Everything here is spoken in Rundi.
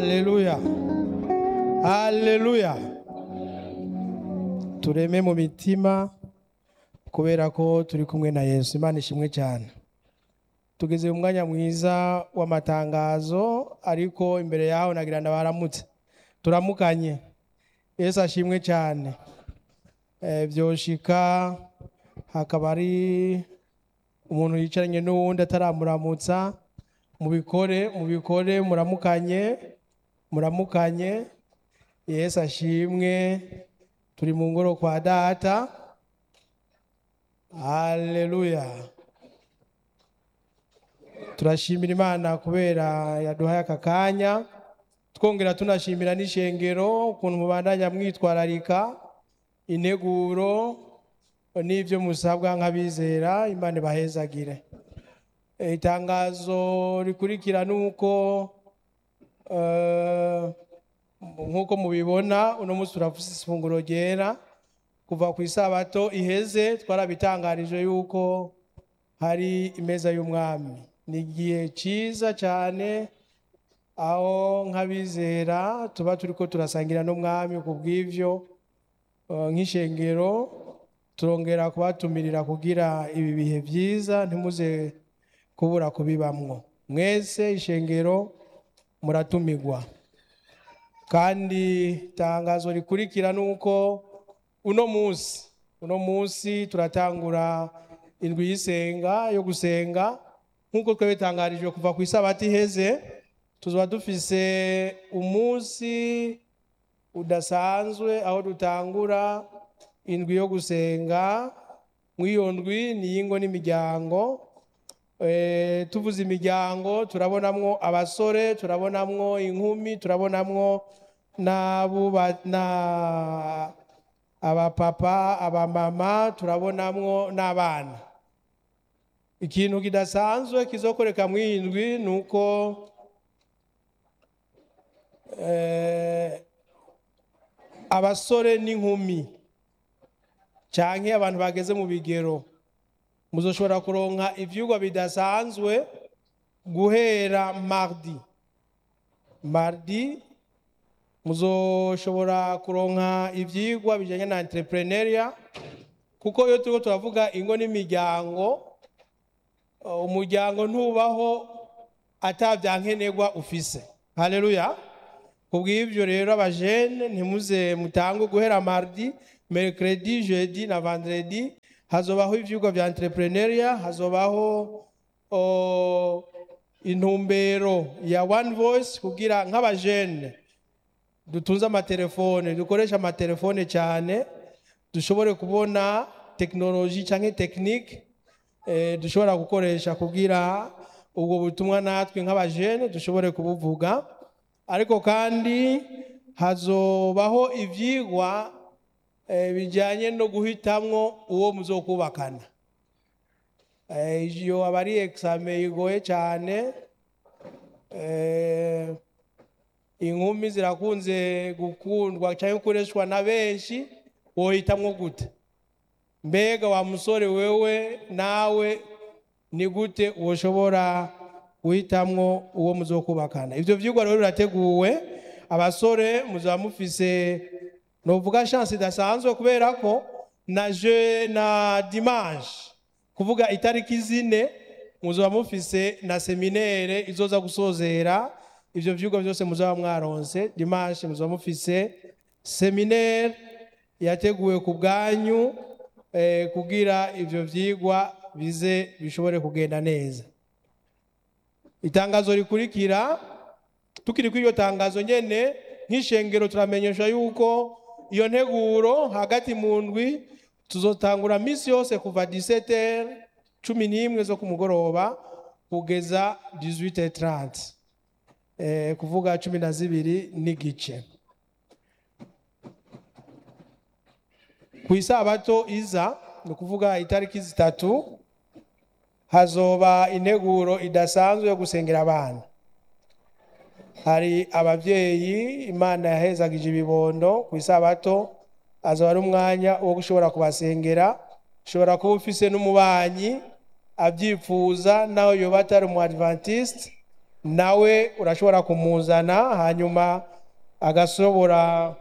Haleluya. Haleluya. Tureme mu mitima kubera ko turi kumwe na Yesu. Imana ishimwe cyane. Tugeze mu mwanya mwiza w'amatangazo ariko imbere yaho nagira ndabaramutse. Turamukanye. Yesu ashimwe cyane. Eh byoshika hakaba ari umuntu yicaranye n'uwundi ataramuramutsa mubikore mubikore muramukanye muramukanye yesu ashimwe turi mu ngoro kwa data haleluya turashimira imana kubera yaduhaye aka kanya twongera tunashimira n'ishengero ukuntu mubandanya mwitwararika integuro n'ibyo musabwa nk'abizera imana ibahezagire itangazo rikurikira ni uko nk'uko mubibona uno munsi turafuse ifunguro ryera kuva ku isabato iheze twarabitangarije yuko hari imeza y'umwami ni igihe cyiza cyane aho nk'abizera tuba turi ko turasangira n'umwami ku bw'ibyo nk'ishengero turongera kubatumirira kugira ibi bihe byiza ntimuze kubura kubibamwo mwese ishengero muratumirwa kandi itangazo rikurikira ni uko uno munsi uno munsi turatangura indwi y'isenga yo gusenga nk'uko twabitangarijwe kuva ku isabato iheze tuzaba dufise umunsi udasanzwe aho dutangura indwi yo gusenga mw'iyo ndwi ni iy'ingo n'imiryango tuvuze imiryango turabonamwo abasore turabonamwo inkumi turabonamwo abapapa abamama turabonamwo n'abana ikintu kidasanzwe kizokoreka mu iyi ndwi ni uko abasore n'inkumi cyangwa abantu bageze mu bigero muzoshobora kuronka ibyigwa bidasanzwe guhera mardi mardi muzoshobora kuronka ibyigwa bijyanye na entrepreneuria kuko iyo turiko turavuga ingo n'imiryango umuryango ntubaho atabyankenerwa ufise haleluya kubw'ibyo rero abajene ntimuze mutange guhera mardi mercredi jeudi na vendredi hazobaho ivyigwa vya entrepreneuria hazobaho intumbero ya one voice kugira nk'abajene dutunze amatelefone dukoresha amatelefone cyane dushobore kubona tekinoloji cyangwa tekinike dushobora gukoresha kugira ubwo butumwa natwe nk'abajene dushobore kubuvuga ariko kandi hazobaho ivyigwa bijyanye no guhitamwo uwo muzokubakana iyo aba ari exame igoye cyane inkumi zirakunze gukundwa cyangwa gukoreshwa na benshi wohitamwo gute mbega wa musore wewe nawe ni gute ushobora guhitamwo uwo muzokubakana ibyo byigwa rero birateguwe abasore muzaba mufise novuga chance idasanzwe kubera ko na je na dimanche kuvuga itariki zine muzaba mufise na seminaire izoza gusozera ivyo vyigwa byose muzaba mwaronse dimanche muzaba mufise seminaire yateguwe ku bwanyu eh, kugira ivyo vyigwa bize bishobore kugenda neza itangazo rikurikira tukiri kuri iryo tangazo nyene nk'ishengero turamenyesha yuko iyo nteguro hagati mu ndwi tuzotangura minsi yose kuva 17h cumi n'imwe zo ku mugoroba kugeza 18h30 eh, kuvuga cumi na zibiri n'igice ku isabato iza ni ukuvuga itariki zitatu hazoba integuro idasanzwe yo gusengera abana hari ababyeyi imana yahezagije ibibondo ku isabato azaba ari umwanya wo gushobora kubasengera ushobora kuba ufise n'umubanyi abyifuza nawe yoba atari umu adventiste nawe urashobora kumuzana hanyuma agashobora